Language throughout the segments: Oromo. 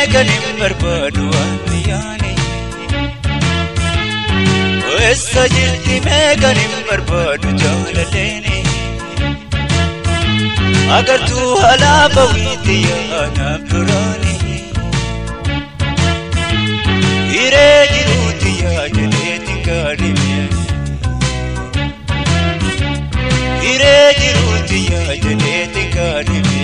kan hin barbaadu waan yaane. Eessa jirti mee kan hin barbaadu jaalaleeni. Agartuu alaabaa wiitti yaanaaf duraani. Hiree jiruuti yaadaleeti gaadhime. Hiree jiruuti yaadaleeti gaadhime.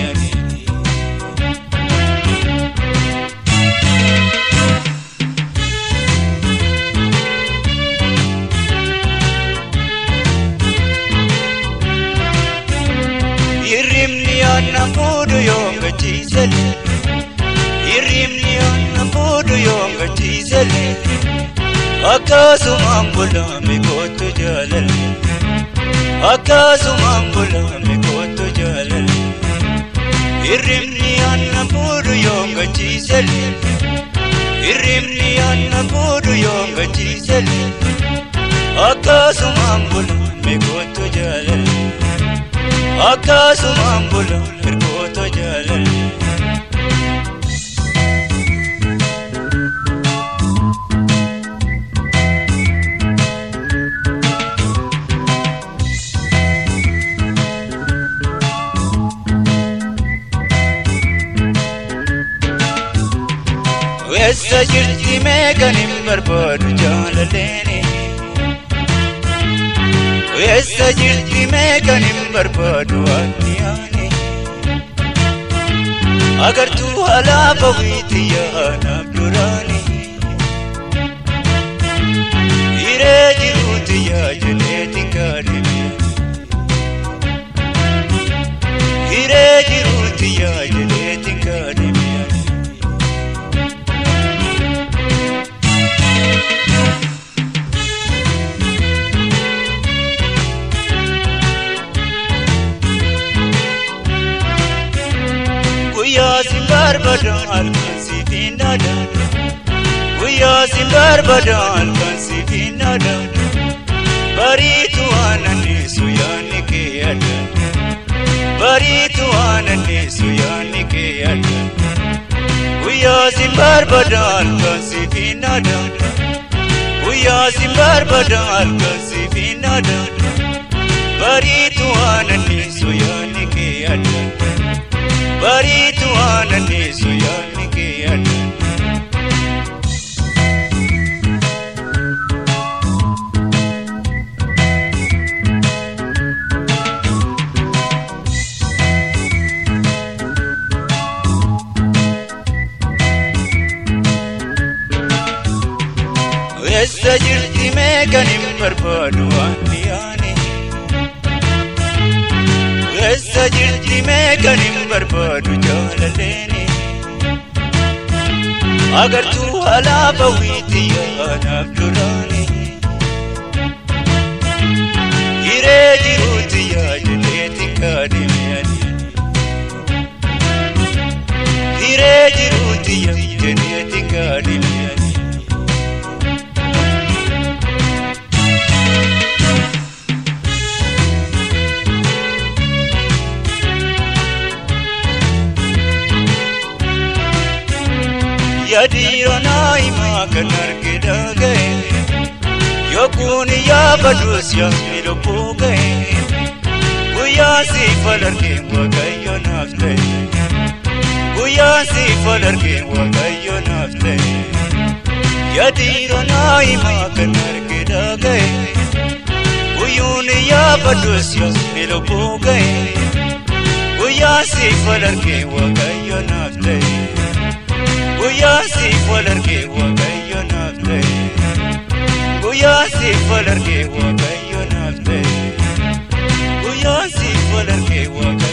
Hirribni aannan fuudhu yoo gachiisale. Hirribni aannan fuudhu yoo gachiisale. Akkasumaan bulaame kootu jaalale. Akkasumaan bulaame kootu jaalale. Hirribni aannan fuudhu yoo gachiisale. Hirribni aannan fuudhu yoo gachiisale. Akkasumaan bulaame kootu jaalale. Akkasumaan bula ergoota jaalale. Eessa jirti mee kan hin barbaadu jaalaleeni. Eessa jirti mee kan hin barbaadu addiyaani. Agartuu alaabaa wiitti yaanaaf duraani. Hiree jiruuti yaajaleeti gaadhime. Hiree jiruuti yaajaleeti gaadhime. Guyyaa si barbaadan halkan si finnaada. Guyyaa si barbaadan halkan si finnaada. Bariitu aananneesu yaanni kee yaada. Bariitu aananneesu yaanni kee yaada. Guyyaa si barbaadan halkan si finnaada. Guyyaa si barbaadan halkan si finnaada. Bariitu aananneesu yaanni kee yaada. Bariitu aananneesu yaanni kee yaada. Eessa jirti mee kan hin barbaadu waan yaane. Eessa jirti mee kan hin barbaadu jaalaleeni. Agartuu alaabaa wiitti yaanaaf duraani. Hiree jiruuti yaadaleeti gaadhime. Hiree jiruuti yaadaleeti gaadhime. Yadiiroo naayimaa kan argina ga'e yookuun yaabadus yaasni lubbuu ga'e guyyaa siifal argee waaqayyo naaf ta'e guyyaa siifal argee waaqayyo naaf ta'e yadiiroo naayimaa kan argina ga'e guyyuun yaabadus yaasni lubbuu ga'e guyyaa siifal argee waaqayyo naaf ta'e. Guyyaa siif wal argee waaqayyo naaf ta'e. Guyyaa siif wal argee waaqayyo naaf ta'e. Guyyaa siif wal argee waaqayyo.